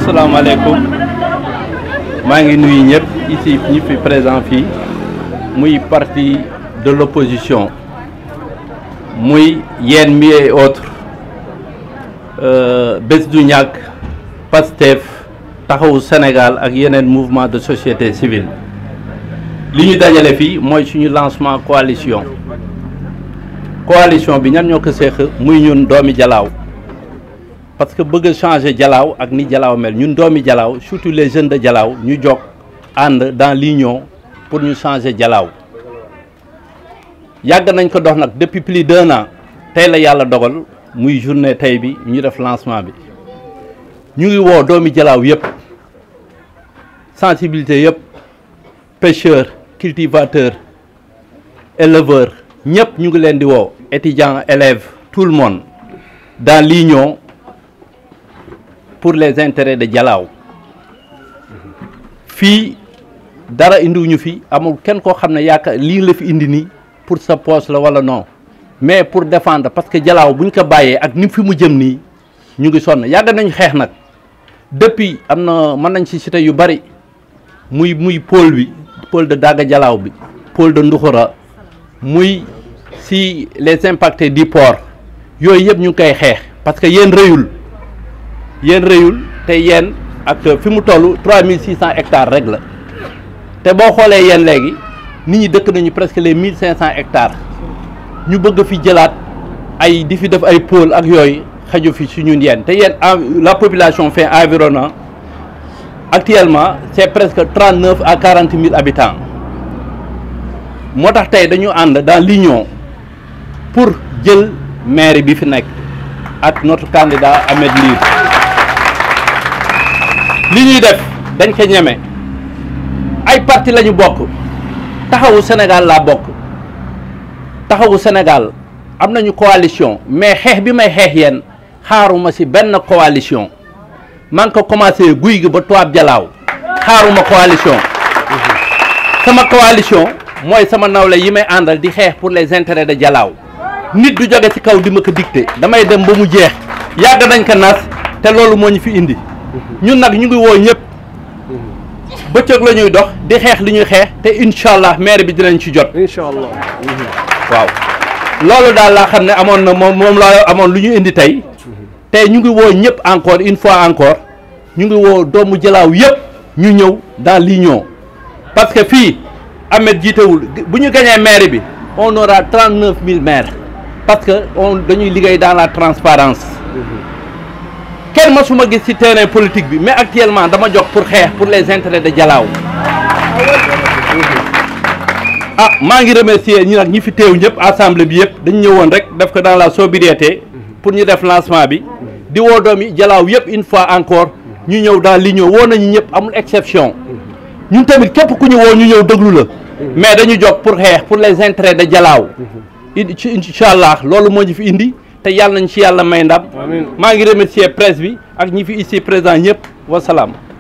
asalaamaaleykum maa ngi nuyu ñëpp ici ñi fi présent fii muy parti de l'opposition muy yéen mi et autres bés du ñàkk PASTEF taxawu Sénégal ak yeneen mouvement de société civile li ñu dajale fii mooy suñu lancement coalition coalition bi ñan ñoo ko séq muy ñun doomi Jalaaw parce que bëgg a changer Jalaaw ak ni Jalaaw mel ñun doomi Jalaaw surtout les jeunes de Jalaaw ñu jog ànd dans l'union pour ñu changer Jalaaw yàgg nañ ko dox nag depuis plus d'un an tey la yàlla dogal muy journée tey bi ñu def lancement bi ñu ngi woo doomi Jalaaw yëpp sensibilité yëpp pêcheurs cultivateurs éleveurs ñëpp ñu ngi leen di woo étudiants élèves tout le monde dans l'union pour les intérêts de Jalaaw fii dara indiwuñu fi amul kenn koo xam ne yaakaar lii la fi indi nii pour sa poche la wala non mais pour défendre parce que Jalaaw bu ñu ko bàyyee ak ni fi mu jëm nii ñu ngi sonn yàgg nañu xeex nag depuis am na mën nañ ci cité yu bari muy muy pôle bi pôle de Daga Jalaaw bi pôle de Nduxura muy si les impactés du port yooyu yëpp ñu ngi koy xeex parce que yéen rëyul yéen rëyul te yéen ak fi mu toll 3600 hectares rek la te boo xoolee yéen léegi nit ñi dëkk nañu presque les 1500 hectares ñu bëgg fi jëlaat ay di fi def ay pôle ak yooyu xaju fi su ñun yéen te yéen la population fait environ actuellement c'est presque 39 à 40 000 habitants moo tax tey dañu ànd dans l'union pour jël maire bi fi nekk ak notre candidat Ahmed Ly li ñuy def dañ ko ñeme ay parti la ñu bokk taxawu Sénégal laa bokk taxawu Sénégal am nañu coalition mais xeex bi may xeex yéen xaaruma ci benn coalition maa ngi ko commencé guy gi ba Tubaab Jalaaw xaaruma coalition sama coalition mooy sama nawle yi may àndal di xeex pour les intérêts de Jalaaw nit du jóge ci kaw di ma ko dicté damay dem ba mu jeex yàgg nañ ko nas te loolu moo ñu fi indi ñun nag ñu ngi woo ñëpp bëccëg la ñuy dox di xeex li ñuy xeex te incha allah maire bi dinañ ci jot. incha allah. waaw loolu daal laa xam ne amoon na moom moom laa amoon lu ñu indi tey te ñu ngi woo ñëpp encore une fois encore ñu ngi woo doomu Jalaaw yëpp ñu ñëw dans l'union parce que fii Ahmed jiitewul bu ñu gañee maire bi on aura trente neuf mille maires parce que on dañuy liggéey dans la transparence kenn masuma gis ci terrain politique bi mais actuellement dama jox pour xeex pour les intérêts de Jalaaw ah maa ngi remercier ñi nag ñi fi teew ñëpp assemblée bi yëpp dañu ñëwoon rek def ko dans la sobriété pour ñu def lancement bi di woo doomi Jalaaw yëpp une fois encore ñu ñëw dans l'union woo nañu ñëpp amul exception ñun tamit képp ku ñu woo ñu ñëw déglu la mais dañu jóg pour xeex pour les intérêts de Jalaaw incha allah loolu moo ñu fi indi te yàlla nañ ci yàlla may ndam maa ngi remercier presse bi ak ñi fi ici présent ñëpp wasalaam